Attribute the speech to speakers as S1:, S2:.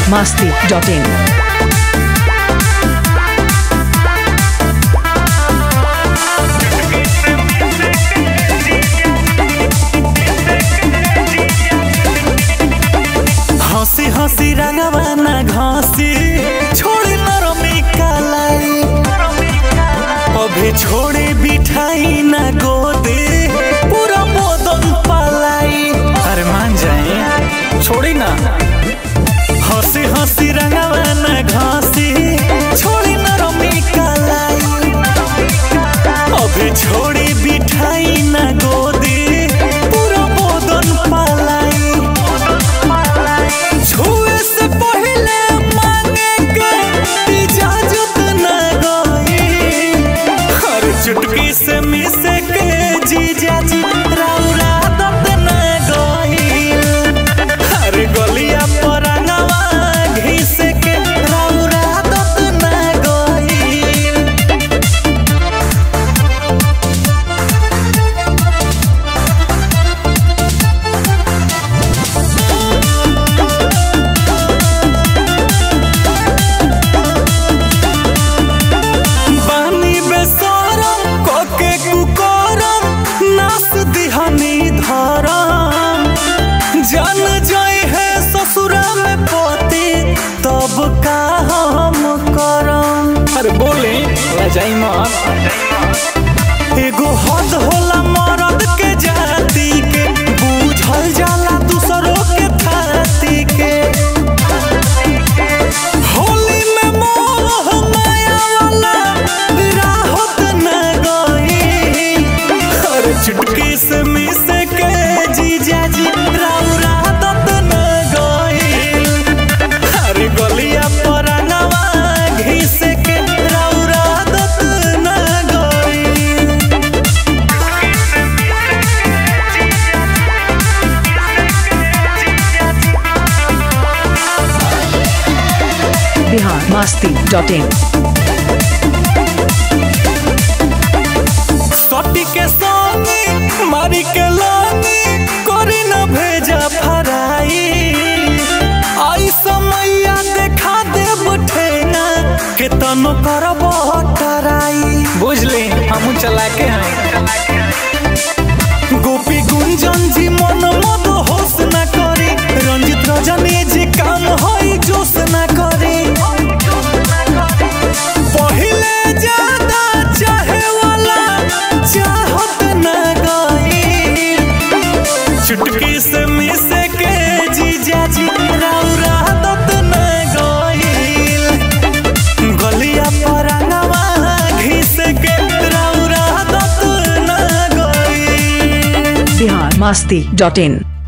S1: masti.in.
S2: हंसी हंसी रंगवा ना घासी छोड़ी नरमी कालाई अभी छोड़ी बिठाई ना गोदे पूरा मोदन पालाई अरे मान जाए छोड़ी ना हंसी हंसी रंगवा ना घासी छोड़ी नरमी कालाई अभी छोड़ी बिठाई ना गोदे पूरा मोदन पालाई छुए से पहले मांगे के इजाजत न गई हर चुटकी से मिस के जीजा जी रौरा दत न गई हर गलिया पर नवा घिस के रौरा दत न गई बानी बेसरम कोके कुकरम नास दिहनी धरम जन जाए है ससुरा में पति तब का हम करम अरे बोले लजाई मत एगो हद होला मरद के जाति के बूझल जाला दूसरों के थाती के होली में मोह माया वाला राहत न गई हर चुटकी से मिस के जीजा जी रौरा दत न गई हर गलिया पर नवा घिस के रौरा दत न गई
S1: Bihar masti.in.
S2: सटी के संगी मारी के लानी करी न भेजा फराई आई समैया देखा देब ठेना के तनो करब टराई बुझले हम चला के हैं गोपी गुंजन जी मन मद होश न करी रंजित रजनी जी काम होई जोश न करी पहिले ज्यादा चाहे वाला चाहत न गई चुटकी से मिस के जीजा जी रौरा दत न गईल गलिया पर नवा घिस के रौरा दत न गईल
S1: Bihar masti.in.